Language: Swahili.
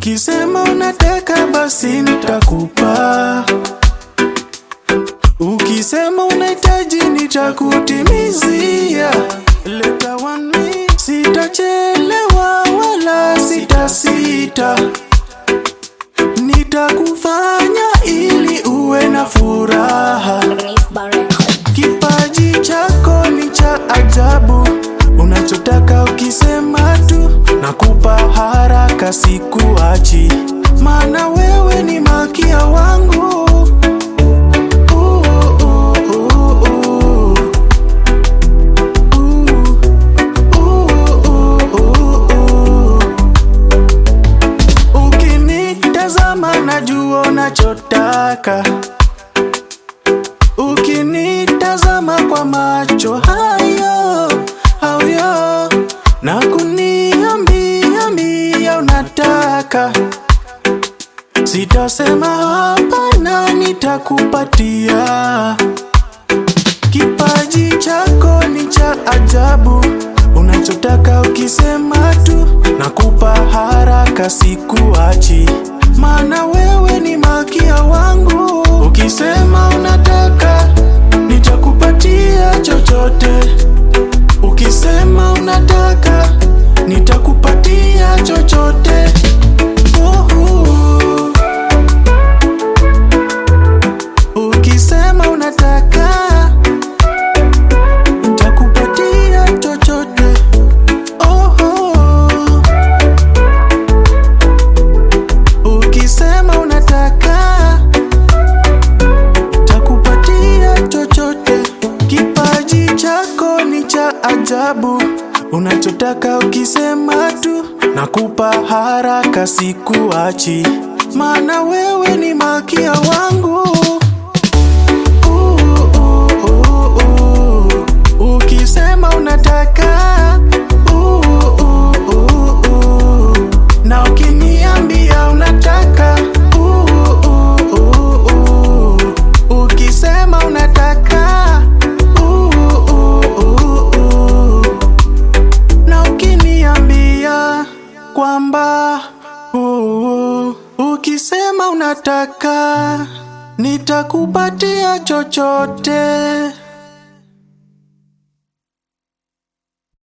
Ukisema unataka basi nitakupa, ukisema unahitaji nitakutimizia. Leta one me, sitachelewa wala sitasita, nitakufanya ili uwe na furaha. Kipaji chako ni cha ajabu, unachotaka ukisema tu nakupa haraka, sikuachi, maana wewe ni malkia wangu. Uh, uh, uh, uh. Uh, uh, uh, uh. Ukinitazama najua unachotaka Ukinitazama kwa macho hayo hayo na kuniambia mbia unataka, sitasema hapana, nitakupatia. Kipaji chako ni cha ajabu, unachotaka ukisema tu nakupa haraka, sikuachi, maana wewe ni malkia wangu. Ukisema unataka nitakupatia chochote, ukisema unataka nitakupatia chochote. Uhu. Ukisema unataka nitakupatia chochote. Oho. Ukisema unataka takupatia chochote. Kipaji chako ni cha ajabu, unachotaka ukisema tu nakupa haraka, sikuachi, maana wewe ni malkia wangu. Uh, uh, uh, uh. Ukisema unataka uh, uh, uh, uh. na ukiniambia unataka uh, uh, uh, uh. ukisema unataka uh, uh, uh, uh. na ukiniambia kwamba uh, ukisema unataka nitakupatia chochote.